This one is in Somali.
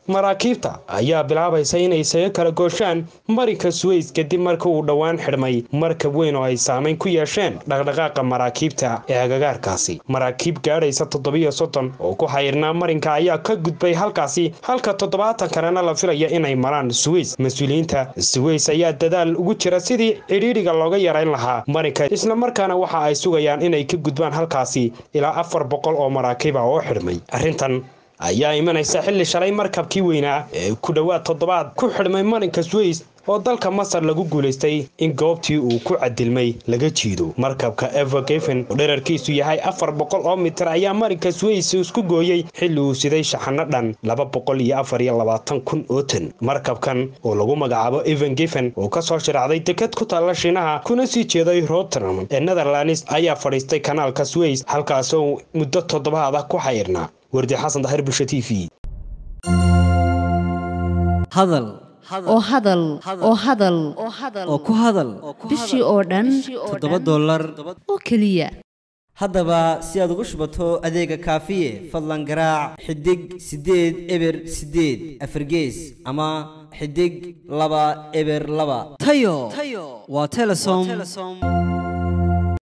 maraakiibta ayaa bilaabaysa inay isaga kala gooshaan marinka suweys kadib marka uu dhowaan xidhmay markab weyn oo ay saamayn ku yeesheen dhaqdhaqaaqa maraakiibta ee agagaarkaasi maraakiib gaadhaysa toddobiyo soddon oo ku xayirnaa marinka ayaa ka gudbay halkaasi halka toddobaatan kalena la filaya inay maraan suweys mas-uuliyiinta suweys ayaa dadaal ugu jira sidii cidhiidhiga looga yarayn lahaa marinka islamarkaana waxa ay sugayaan inay ka gudbaan halkaasi ilaa afar boqol oo maraakiiba oo xidhmay arrintan ayaa imanaysa xilli shalay markabkii weynaa ee ku dhowaad toddobaad ku xidhmay marinka suweys oo dalka masar lagu guulaystay in goobtii uu ku cadilmay laga jiido markabka evergefen oo dherarkiisu yahay afar boqol oo mitir ayaa marinka suweys isku gooyey xilli uu siday shaxano dhan laba boqol iyo afar iyo labaatan kun oo tan markabkan oo lagu magacaabo evengefen oo kasoo shiraacday deked ku taalla shiinaha kuna sii jeeday rotterdam ee netherlands ayaa fadhiistay kanaalka suweys halkaasoo muddo toddobaad ah ku xayirnaa wardi xasan daahir bulsha t v hadal oo hadal oo hadal oo ku hadal bishii oo dhan toddoba dollar oo keliya haddaba si aad ugu shubato adeega kaafiye fadlan garaac xidig siddeed eber siddeed afargees ama xidig laba eber laba tayo waa telesom